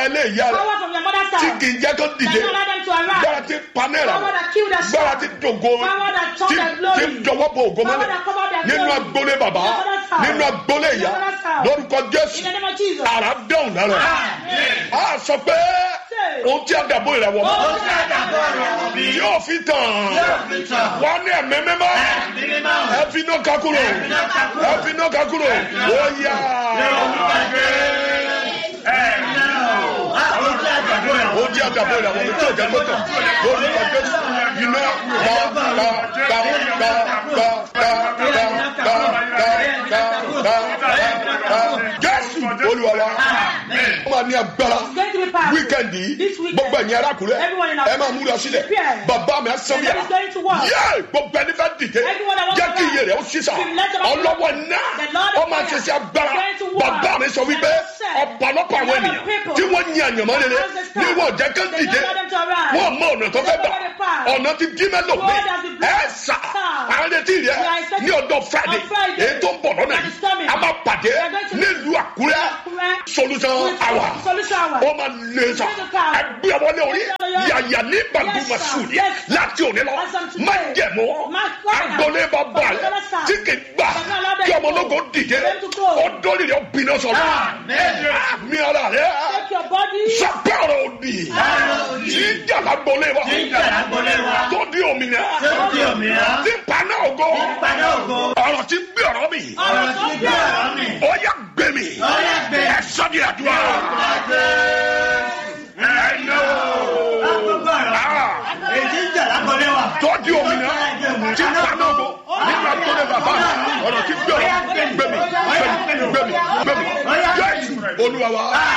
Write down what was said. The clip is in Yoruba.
ilé ìyá rẹ̀ Power from your mother's tí house. kì í jẹ́ kó That dìde don't allow them to arise. gbára tí panẹ́rà Power that kill their gbára son. tí dògo Power that turn tí their glory. tí jọwọ́ bò ògo Power mọ́lẹ̀ that cover their nínú glory. agbolé bàbá In your mother's house. nínú agbolé In ìyá your mother's house. lórúkọ jésù In the name of Jesus. ara dẹ́hùn lára a sọ pé ohun tí a dàbò rẹ̀ wọ̀ Oh, Ó ṣe àdàbọ̀ rẹ̀ wọ̀ bí. yóò fi tàn Yóò fi tàn. wà ní ẹ̀mí mímọ́ Ẹ̀mí mímọ́. ẹ fi iná kakúrò Ẹ̀mí náà kakúrò. ẹ fi iná kakúrò ó yá Yorùbá dé. Ẹ̀mí náà. Ó ṣe àdàbọ̀ rẹ̀ ó wọ̀ jẹ́ àdàbò rẹ̀ wọ̀ tí ò jẹ́ kó tàn lórúkọ jésù iná ká ká ká ká ká ká ká ká ká ká ká ká jésù olúwa wa ó máa ní agbára It's going to be powerful. wíkẹ́ndì This weekend. gbogbo ẹ̀yin arákùnrin Everyone in our ẹ máa múra sílẹ̀ Prepare. bàbá mi á sọ The Lord is going to work. yé gbogbo ẹni fẹ́ dìde Everyone that wants jẹ́ to kí rise. iye rẹ̀ ó sísà Be let them ọlọ́wọ́ náà The Lord ó is máa fire. ṣe sí agbára Is going to work. bàbá mi sọ wípé The Lord said, ọ̀pọ̀lọpọ̀ àwọn the Lord of ènìyàn people tí wọ́n yin àyànmọ́ rere As they stand, ní wọ́n jẹ́ kán they dìde don't allow them to arise. wọ́n mọ ọ̀nà tó fẹ́ They gbà don't know the path. ọ̀nà ti dí mẹ́lò mi God has been ẹ blessed. sà Sir. àwọn retí rẹ We are expecting- ní ọjọ́ friday on Friday. èyí tó ń bọ̀ lọ́nà That is coming. yìí a máa pàdé We are going to- nílùú àkúrẹ́ Àkúrẹ́. solution With hour solution hour. ó máa lè sà Going to come. ẹgbẹ́ ọmọlé orí Yes, sir. yàyà ní gbàgbó Yes, sir. masudi Yes, sir. láti òní lọ As from today. má jẹ̀mú My father. agbolé bàbá My rẹ father's house. tí kì í gbà Does not allow them kí to ọmọlógo go. dìde For them to go. ọdún rẹ̀ bínú sọ̀rọ̀ mi ara rẹ̀ Take your body. sọpẹ́ ọ̀rọ̀ òdì Ọ̀rọ̀ òdì. tí jàlá gbolé wa Jíjà lágbólé wa. tó di òmìnira Tó di òmìnira. tí paná ògo Ìpàdé ògo. ọ̀rọ̀ tí gbé ọ̀rọ̀ mi Ọ̀rọ̀ tí gbé ọ̀rọ̀ mi. ó yà gbé mi Ó yá gbé. ẹ sọ́ di àdúrà ẹ náà. Àkókò ọ̀rọ̀. Ah, Èyí ń jà lágbólé wa. tó di òmìnira tí paná ògo nínú àtúndé bàbá mi ọ̀rọ̀ tí gbé ọ̀rọ̀ gbé mi gbé mi gbé mi gbé mi jésù olúwa wa.